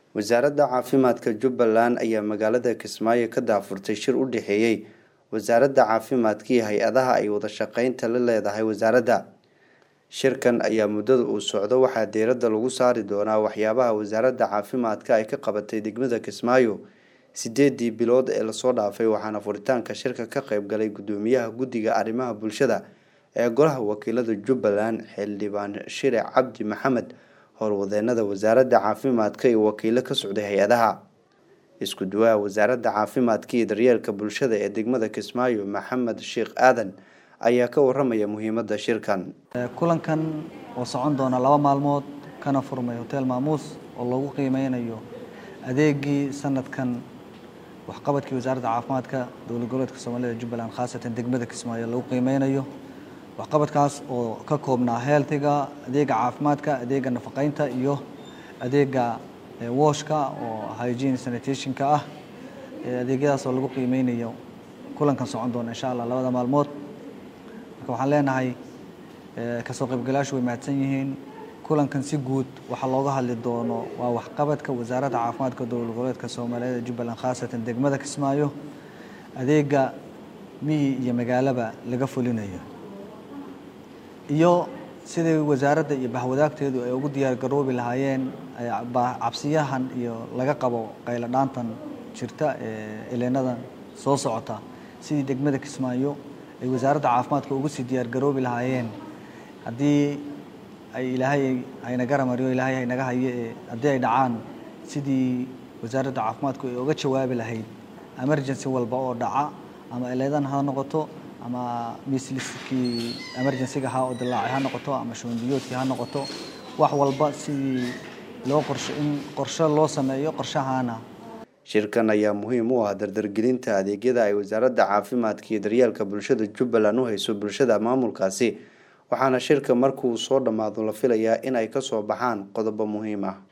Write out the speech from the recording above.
wasaaradda caafimaadka jubbaland ayaa magaalada kismaayo ka daafurtay shir u dhexeeyey wasaaradda caafimaadka iyo hay-adaha ay wada shaqeynta la leedahay wasaaradda shirkan ayaa muddada uu socdo waxaa diiradda lagu saari doonaa waxyaabaha wasaaradda caafimaadka ay ka qabatay degmada kismaayo sideedii bilood ee lasoo dhaafay waxaana furitaanka shirka ka qeyb galay gudoomiyaha guddiga arrimaha bulshada ee golaha wakiilada jubbaland xildhibaan shire cabdi maxamed howlwadeenada wasaaradda caafimaadka iyo wakiilo ka socday hay-adaha isku duwaha wasaaradda caafimaadka iyo daryeelka bulshada ee degmada kismaayo maxamed sheekh aadan ayaa ka waramaya muhiimadda shirkan kulankan oo socon doona laba maalmood kana furmay hotel maamuus oo lagu qiimeynayo adeegii sanadkan waxqabadkii wasaaradda caafimaadka dowlad goboleedka soomaalida jubbaland khaasatan degmada kismaayo lagu qiimeynayo waxqabadkaas oo ka koobnaa heeltiga adeega caafimaadka adeega nafaqeynta iyo adeega wooshka oo hygiene sanitationka ah adeegyadaas oo lagu qiimeynayo kulankan socon doona insha allah labada maalmood marka waxaan leenahay kasoo qaybgalayaashu way mahadsan yihiin kulankan si guud waxaa looga hadli doono waa waxqabadka wasaaradda caafimaadka dowlad goboleedka soomaaliyeed jubbaland khaasatan degmada kismaayo adeega miyi iyo magaalaba laga fulinayo iyo sidai wasaaradda iyo bahwadaagteedu ay ugu diyaar garoobi lahaayeen cabsiyahan iyo laga qabo qaylo dhaantan jirta ee eleenadan soo socota sidii degmada kismaayo ay wasaaradda caafimaadka ugu sii diyaar garoobi lahaayeen haddii ay ilaahay hayna garamariyo ilaahay haynaga hayo ee haddii ay dhacaan sidii wasaaradda caafimaadku ay uga jawaabi lahayd emergency walba oo dhaca ama eleedan ha noqoto ama misliskii emergencyga ha oo dilaacay ha noqoto ama shuunbiyoodkii ha noqoto wax walba sidii loo qorsho in qorshe loo sameeyo qorshahaana shirkan ayaa muhiim u ah dardargelinta adeegyada ay wasaaradda caafimaadka iyo daryeelka bulshada jubbaland u hayso bulshada maamulkaasi waxaana shirka markuu soo dhammaado la filayaa in ay kasoo baxaan qodobo muhiim ah